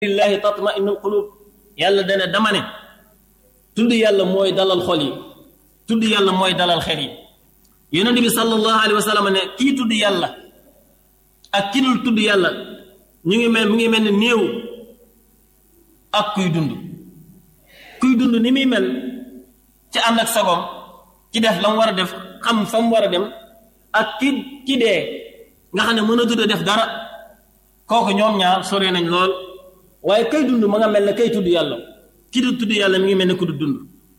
lillahi tatma'innul qulub yàlla dana dama ne tudd yàlla mooy dalal xol yi tudd yàlla mooy dalal xel yi yonent bi sallallahu alayhi wa sallam ne kii tudd yàlla ak ki dul tudd yàlla ñu ngi mel mu ngi mel ni néew ak kuy dund kuy dund ni muy mel ci ànd ak sagom ci def la mu war a def xam fa mu war a dem ak ki ki dee nga xam ne mën a tudd def dara kooku ñoom ñaar sore nañ lool waaye kay dund ma nga mel ne kay tudd yàlla ki du tudd yàlla mi ngi mel ne ku du dund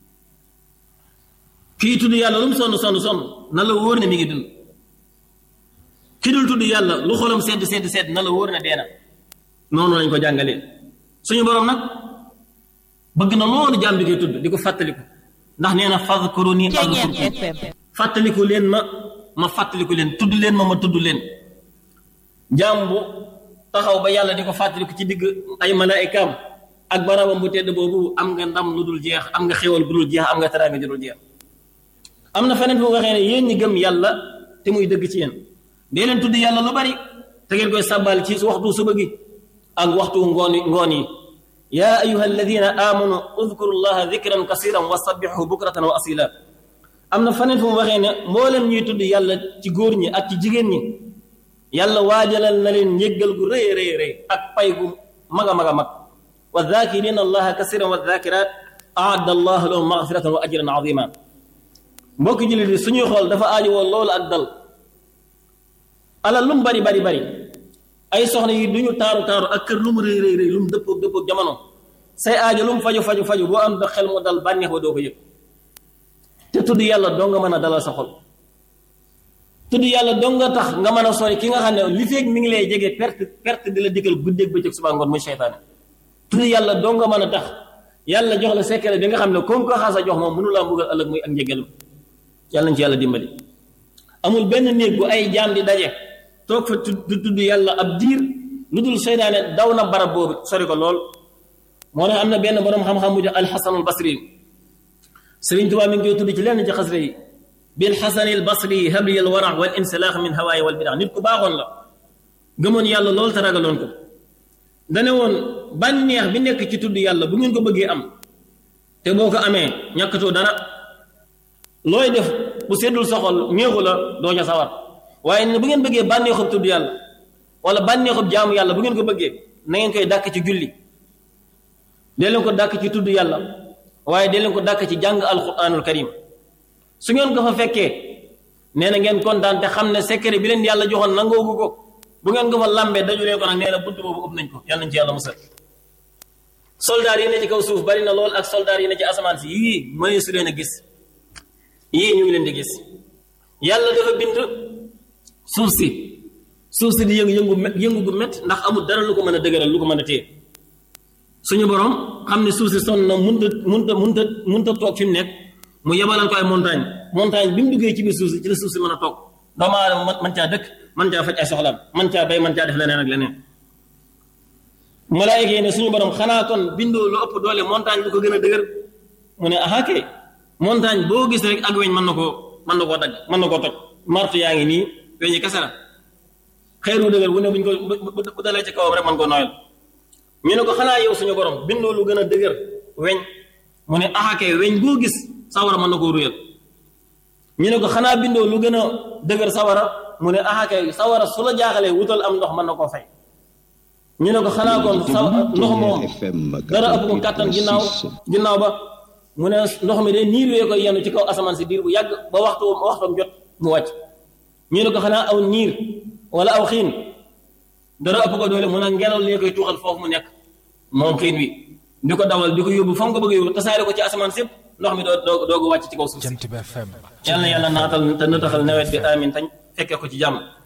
kii tudd yàlla lu mu sonn sonn sonn na la wóor ne mi ngi dund ki dul tudd yàlla lu xolam sedd sedd sedd na la wóor ne dee na noonu lañ ko jàngalee suñu borom nag bëgg na loolu jaam bi koy tudd di ko fàttaliku ndax nee na fadkuruni azkurkum fàttaliku leen ma ma fàttaliku leen tudd leen ma ma tudd leen jaam bu taxaw ba yàlla di ko fàttaliku ci digg ay malaayikaam ak barabam bu tedd boobu am nga ndam lu dul jeex am nga xéwal bu dul jeex am nga teraanga ju dul jeex am na feneen fu waxee ne yéen ñi gëm yàlla te muy dëgg ci yéen dee leen tudd yàlla lu bari te ngeen koy sàbbal ci waxtu suba gi ak waxtu ngoon ngoon yi yaa ayuha alladina amanu udkuru llaha dikran kasiran wa sabbixu bukratan wa asila am na feneen fu mu waxee ne mboolem ñuy tudd yàlla ci góor ñi ak ci jigéen ñi yàlla waajalal na leen njéggal gu rëy rëy rëy ak pay gu mag a mag a mag wa dhakirina allaha kasiran wa dhakirat aadda allahu lahum magfiratan wa ajran azima mbokki jullit yi suñuy xool dafa aajowoo loolu ak dal alal lu mu bari bari bari ay soxna yi du ñu taaru taaru ak kër lu mu rëy rëy rëy lu mu dëppoog dëppoog jamono say aajo lu mu faju faju faju boo am da xel mu dal bànneex ba doo ko yëg te tudd yàlla doo nga mën a dalal sa xol tudd yàlla doo nga tax nga mën a sori ki nga xam ne li feeg mi ngi lay jege perte perte di la dikkal guddeeg bëccëg suba ngoon muy seytaane tudd yàlla doo nga mën a tax yàlla jox la secret bi nga xam ne comme ko xaasa jox moom mënu laa mbugal ëllëg muy ak njëgalam yàlla nañ ci yàlla dimbali amul benn néeg bu ay jaam di daje toog fa du tudd yàlla ab diir lu dul seytaane daw na barab boobu sori ko lool moo tax am na benn borom xam-xam bu jox alxasanul basri sëriñ Tuubaa mi ngi koy tudd ci lenn ci xasre yi bil xasanil basri habli al wara wal insilaax min hawaay wal bidaa nit ku baaxoon la gëmoon yàlla lool te ragaloon ko dane woon bànneex bi nekk ci tudd yàlla bu ngeen ko bëggee am te boo ko amee ñàkkatoo dara looy def bu seddul soxol ñeexu la doo ca sawar waaye ne bu ngeen bëggee bànneexub tudd yàlla wala bànneexub jaamu yàlla bu ngeen ko bëggee na ngeen koy dàkk ci julli dee leen ko dàkk ci tudd yàlla waaye dee leen ko dàkk ci jàng alquranul karim su ngeen ko fa fekkee nee na ngeen kontaan te xam ne secret bi leen yàlla joxoon nangoogu ko bu ngeen ko fa lambee daju leen ko nag nee na bunt boobu ëpp nañ ko yàlla nañ ci yàlla musal soldaar yi ne ci kaw suuf bari na lool ak soldaar yi ne ci asamaan si yii mënee su leen a gis yii ñu ngi leen di gis yàlla dafa bind suuf si suuf si di yëngu yëngu yëngu gu met ndax amul dara lu ko mën a dëgëral lu ko mën a téye suñu borom xam ne suuf si sonn na munta munta munta munta toog fi mu nekk mu yebalal ko ay montagne montagne bi mu duggee ci biir suuf si ci la suuf si mën a toog doomu aadama man caa dëkk man caa faj ay soxlaam man caa bay man caa def leneen ak leneen malaayika yi ne suñu borom xanaa kon bindoo lu ëpp doole montagne bu ko gën a dëgër mu ne aha kay montagne boo gis rek ak weñ mën na koo mën na koo dagg mën na koo toj martu yaa ngi nii weñi kese la xeeru dëgër bu ne buñ ko bu dalee ci kawam rek mën koo nooyal ñu ne ko xanaa yow suñu borom bindoo lu gën a dëgër weñ mu ne aha kay weñ boo gis sawara mën na koo ruyal ñu ne ko xanaa bindoo lu gën a dëgër sawara mu ne aha kay sawara su la jaaxalee wutal am ndox mën na koo fay ñu ne ko xanaa kon sa ndox moom dara ëpp ko kàttan ginnaaw ginnaaw ba mu ne ndox mi de niir wee koy yenu ci kaw asamaan si diir bu yàgg ba waxtu waxtam jot mu wàcc ñu ne ko xanaa aw niir wala aw xiin dara ëpp ko doole mu ne ngelaw lee koy tuuxal foofu mu nekk moom xiin wi di ko dawal di ko yóbbu fa mu ko bëgg yóbbu tasaare ko ci asamaan sépp ndox mi doo doo doogu wàcc ci kaw suuf si yàlla na yàlla naatal te nataxal nawet bi amin tañ fekkee ko ci jàmm